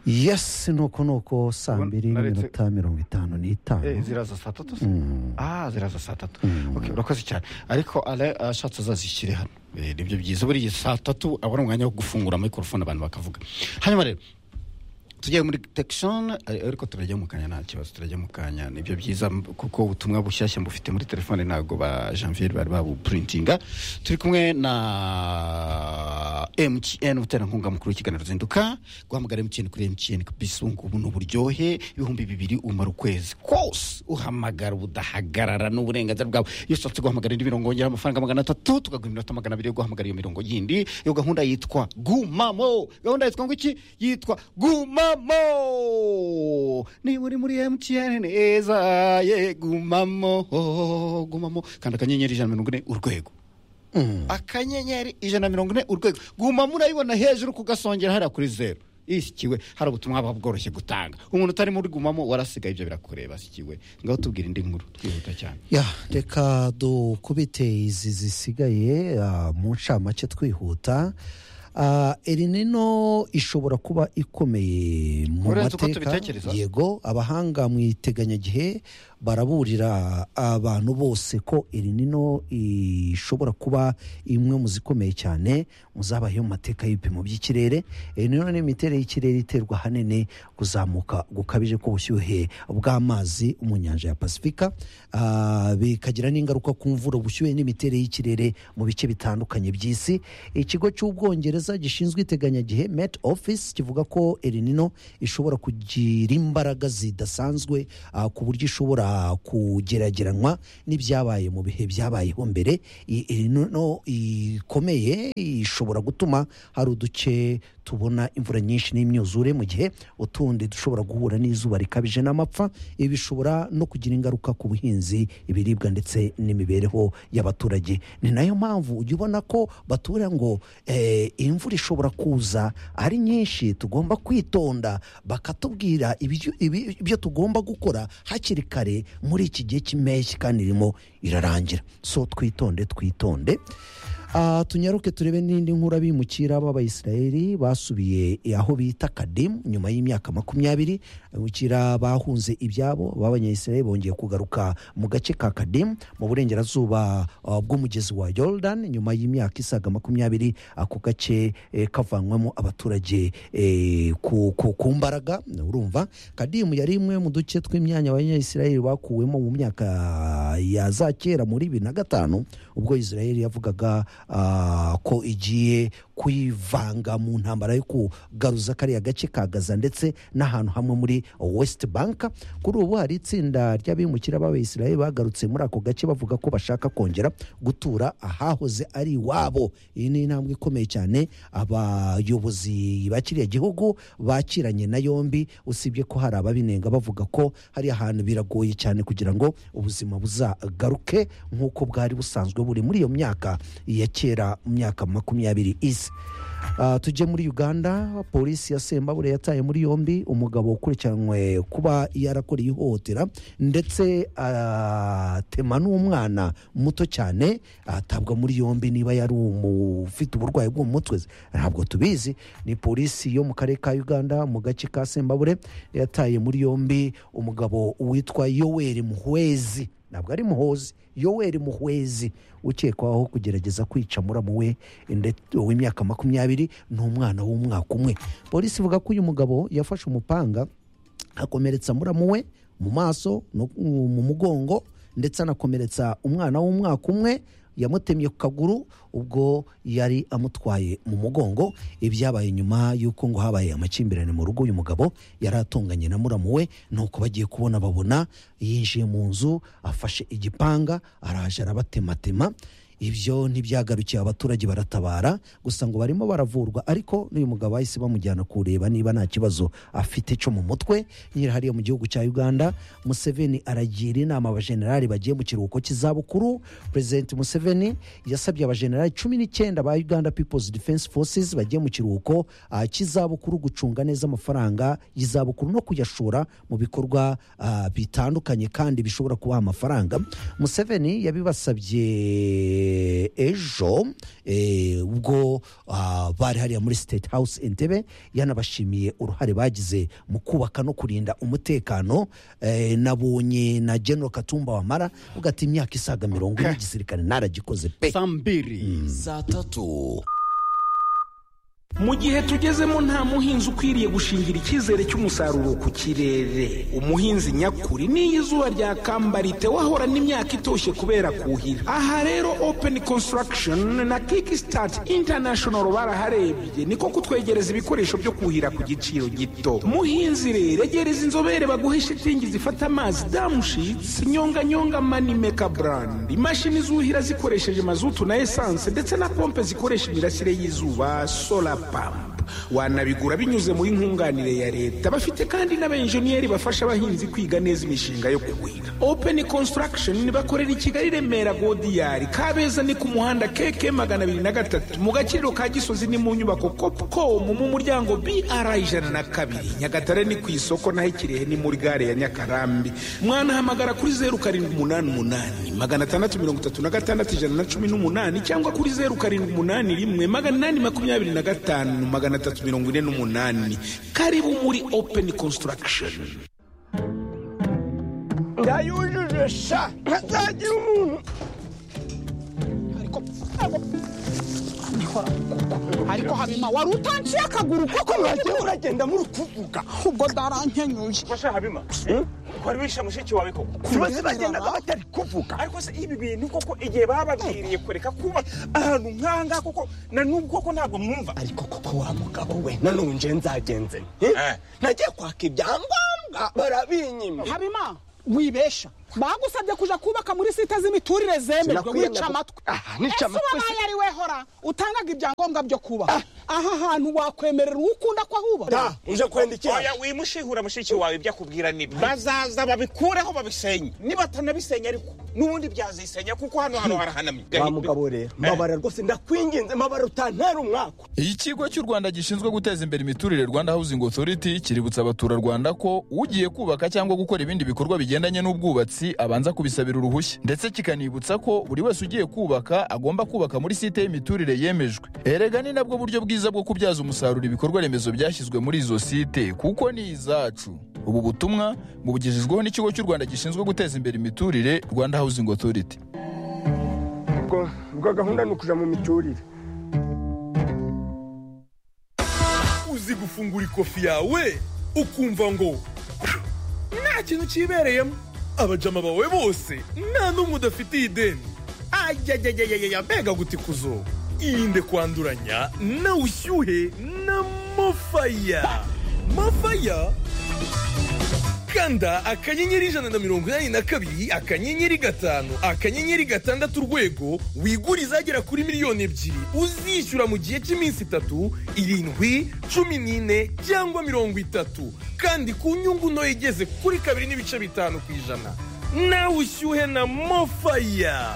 yesi ni uko ni uko saa mbiri naretse- n'iminota mirongo itanu Eh, n'itanu ziraza saa tatu se Mm. ah ziraza saa tatu Mm. Ok, urakoze cyane ariko ale ashatse azazishyire hano Eh, nibyo byiza buriya saa tatu abona umwanya wo gufungura mikorofone abantu bakavuga hanyuma rero tugiye muri detekishoni ariko turajya mu kanya nta kibazo turajya mu kanya nibyo byiza m- kuko ubutumwa bushyashya mbufite muri telefone ntabwo ba janvier bari babuprintinga turi kumwe na mtn umuterankunga mukuru w'ikiganiro zinduka guhamagara mtn kuri mtn kabisa ubu ngubu ni uburyohe ibihumbi bibiri umara ukwezi kose uhamagara udahagarara ni uburenganzira bwawe iyo ushatse guhamagara indi mirongo yongera amafaranga magana atatu tukaguha iminota magana abiri yo guhamagara iyo mirongo yindi iyo gahunda yitwa gumamo gahunda yitwa ngo iki yitwa gumamo niba uri muri mtn neza ye gumamo gumamo kanda akanyenyeri ijana na mirongo ine urwego akanyenyeri ijana na mirongo ine urwego guma murayibona hejuru kugasongera hariya kuri zeru isikiwe hari ubutumwa buba bworoshye gutanga umuntu utari muri gumamo warasigaye ibyo birakureba asikiwe ngaho tubwira indi nkuru twihuta cyane ya reka dukubite izi zisigaye ah, mu ncamake twihuta Ah, elinino ishobora kuba ikomeye mu Uretse mateka uko tubitekereza. yego abahanga mu iteganyagihe baraburira abantu bose ko elinino ishobora kuba imwe mu zikomeye cyane muzabayeho mu mateka y'ibipimo by'ikirere elinino ni imiterere y'ikirere iterwa ahanini kuzamuka gukabije k'ubushyuhe bw'amazi mu nyanja ya pasifika Ah, bikagira n'ingaruka ku mvura ubushyuhe n'imiterere y'ikirere mu bice bitandukanye by'isi ikigo cy'ubwongereza gishinzwe iteganyagihe met office kivuga ko elinino ishobora kugira imbaraga zidasanzwe ah, ku buryo ishobora kugerageranywa n'ibyabaye mu bihe byabayeho mbere iyi elinino ikomeye ishobora gutuma hari uduce tubona imvura nyinshi n'imyuzure mu gihe utundi dushobora guhura n'izuba rikabije n'amapfa ibi bishobora no kugira ingaruka ku buhinzi ibiribwa ndetse n'imibereho y'abaturage ni nayo mpamvu ujya ubona ko batura ngo eh, imvura ishobora kuza ari nyinshi tugomba kwitonda bakatubwira ibyo- ibi- ibyo tugomba gukora hakiri kare muri iki gihe cy'impeshyi kandi irimo irarangira so twitonde twitonde Ah, tunyaruke turebe n'indi nkuru abimukira b'abayisiraheli basubiye aho bita kadimu nyuma y'imyaka makumyabiri abimukira bahunze ibyabo b'abanyayisiraheli bongeye kugaruka mu gace ka kadimu mu burengerazuba ah, bw'umugezi wa yordan nyuma y'imyaka isaga makumyabiri ako gace eh, kavanywamo abaturage eh, ku, ku, ku mbaraga urumva kadimu yari imwe mu duce tw'imyanya abanyayisiraheli bakuwemo mu myaka ya za kera muri bibiri na gatanu ubwo israel yavugaga ah, ko igiye kwivanga mu ntambara yo kugaruza kariya gace ka gaza ndetse n'ahantu hamwe muri west bank kuri ubu hari itsinda ry'abimukira b'abayisiraheli bagarutse muri ako gace bavuga ko bashaka kongera gutura ahahoze ari iwabo iyi ni intambwe ikomeye cyane abayobozi bakiriya gihugu bakiranye na yombi usibye ko hari ababinenga bavuga ko hari ahantu biragoye cyane kugira ngo ubuzima buzagaruke nk'uko bwari busanzwe buri muri iyo myaka ya kera mu myaka makumyabiri isi Ah, tujye muri uganda polisi ya sembabure yataye muri yombi umugabo ukurikiranywe kuba yarakoreye ihohotera ndetse atema n'umwana muto cyane atabwa muri yombi niba yari umu- ufite uburwayi bwo mu mutwe ntabwo tubizi ni polisi yo mu karere ka uganda mu gace ka sembabure yataye muri yombi umugabo witwa yoweri muhwezi ntabwo ari muhozi yoweri muhwezi ukekwaho kugerageza kwica muramu we ndetse w'imyaka makumyabiri ni umwana w'umwaka umwe polisi ivuga ko uyu mugabo yafashe umupanga akomeretsa muramu we mu maso no mu mugongo ndetse anakomeretsa umwana w'umwaka umwe yamutemye ku kaguru ubwo yari amutwaye mu mugongo ibyabaye nyuma y'uko ngo habaye amakimbirane mu rugo uyu mugabo yari atunganye na muramu we nuko bagiye kubona babona yinjiye mu nzu afashe igipanga araje arabatematema ibyo ntibyagarukiye abaturage baratabara gusa ngo barimo baravurwa ariko n'uyu mugabo bahise bamujyana kureba niba nta kibazo afite cyo mu mutwe nyiri hariya mu gihugu cya uganda museveni aragira inama abajenerali bagiye mu kiruhuko cy'izabukuru perezidenti museveni yasabye abajenerali cumi n'icyenda ba uganda people's defense forces bagiye mu kiruhuko ah, cy'izabukuru gucunga neza amafaranga y'izabukuru no kuyashora mu bikorwa ah, bitandukanye kandi bishobora kubaha amafaranga museveni yabibasabye eh, ejo eh, ubwo ah, bari hariya muri state house entebe yanabashimiye uruhare bagize mu kubaka no kurinda umutekano eh, nabonye na general katumba wamara uga ati imyaka isaga mirongo ine igisirikare naragikoze pe saa mbiri saa tatu mu gihe tugezemo nta muhinzi ukwiriye gushingira icyizere cy'umusaruro ku kirere umuhinzi nyakuri n'iyo izuba ryakambara wahorana imyaka itoshye kubera kuhira aha rero open construction na kickstart international baraharebye niko kutwegereza ibikoresho byo kuhira ku giciro gito muhinzi rero egereza inzobere baguhe shitingi zifata amazi damushitsi nyonganyonga manimeka brand imashini zuhira zikoresheje mazutu na esanse ndetse na pompe zikoresha imirasire y'izuba solar pump wanabigura binyuze muri nkunganire ya leta bafite kandi n'abenjeniyeri bafasha abahinzi kwiga neza imishinga yo kuhira open construction bakorera i kigali remera godiyari kabeza ni ku muhanda keke magana abiri na gatatu mu gaciro ka gisozi ni mu nyubako copcom mu muryango br ijana na kabiri nyagatare ni ku isoko naho ikirehe ni muri gare ya nyakarambi mwanahamagara kuri zeru karindwi umunani umunani magana atandatu mirongo itatu na gatandatu ijana na cumi n'umunani cyangwa kuri zeru karindwi umunani rimwe magana inani makumyabiri na gatanu magana atatu mirongo ine n'umunani karibu muri open construction ndayujuje sha ntazagira umuntu ariko habima wari utanciye akaguru kuko mwagiye uragenda muri kuvuga ubwo ndarankenyuye Masha Habima. Kwari wishe mushiki wawe koko. tubaze bagendaga batari kuvuga Ariko se ibi bintu koko igihe bababwiriye kureka kuba ahantu nkanga koko na nubwo koko ntabwo mwumva. ariko koko wa mugabo we nanonje nzagenze Eh. nagiye kwaka ibyangombwa barabinyima habima wibesha bagusabye kuja kubaka muri site z'imiturire zemerwa Sinakwiyemera. wica amatwi Aha, nica Ese amatwi wabaye ari we hora utangaga ibyangombwa byo kuba aha hantu wakwemerera uwo ukunda ko ahuba uje kwenda iki Oya wimushihura mushiki wawe ibyo akubwira ni bazaza babikureho babisenye. Nibatanabisenya ariko nubundi byazisenya kuko hano hano harahanamye. wa mugabo rero mbabara rwose ndakwinginze mbabara utantera umwaka ikigo cy'u rwanda gishinzwe guteza imbere imiturire rwanda housing authority kiributsa abaturarwanda ko ugiye kubaka cyangwa gukora ibindi bikorwa bigendanye n'ubwubatsi abanza kubisabira uruhushya ndetse kikanibutsa ko buri wese ugiye kubaka agomba kubaka muri site y'imiturire yemejwe erega ni nabwo buryo bwiza bwo kubyaza umusaruro ibikorwa remezo byashyizwe muri izo site kuko ni izacu ubu butumwa bubugejejweho n'ikigo cy'u rwanda gishinzwe guteza imbere imiturire rwanda housing authority ubwo ubwo gahunda ni ukuja mu miturire uzi gufungura ikofi yawe ukumva ngo nta kintu kibereyemo abajama bawe bose nta n'umwe udafitiye ideni ayayayayaya mbega gutikuzo irinde kwanduranya na ushyuhe na mofaya mofaya kanda akanyenyeri ijana na mirongo inani na kabiri akanyenyeri gatanu akanyenyeri gatandatu urwego wigure izagera kuri miliyoni ebyiri uzishyura mu gihe cy'iminsi itatu irindwi cumi n'ine cyangwa mirongo itatu kandi ku nyungu ntoya igeze kuri kabiri n'ibice bitanu ku ijana nawe ushyuhe na mofaya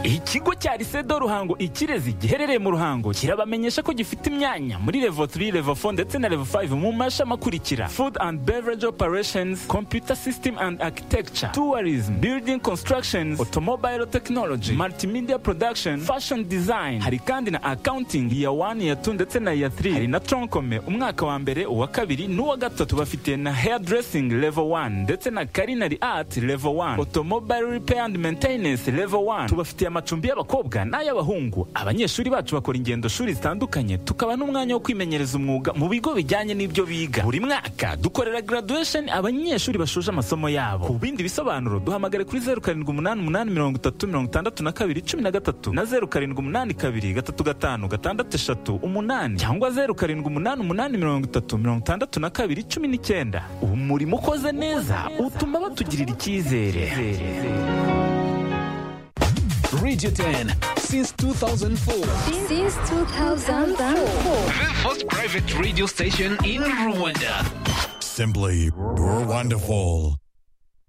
ikigo cya risedo ruhango ikirezi giherereye mu ruhango kirabamenyesha ko gifite imyanya muri level 3 level 4 ndetse na level 5 mu mashami akurikira food and beverage operations computer system and architecture tourism building constructions automobile technology multimedia production fashion design hari kandi na accounting iya 1 iya 2 ndetse na iya 3 hari na tronkome umwaka wa mbere uwa kabiri n'uwa gatatu bafite na hairdressing level 1 ndetse na culinary art level 1 automobile repair and maintenance level 1 tubafitiye amacumbi y'abakobwa n'ay'abahungu abanyeshuri bacu bakora ingendo shuri zitandukanye tukaba n'umwanya wo kwimenyereza umwuga mu bigo bijyanye n'ibyo biga buri mwaka dukorera graduation abanyeshuri bashoje amasomo yabo ku bindi bisobanuro duhamagare kuri 0788366213 na 0782366538 cyangwa 0788366219 umurimo ukoze neza utuma batugirira icyizere radio 10 since 2004 Since 2004. the first private radio station in rwanda simply wonderful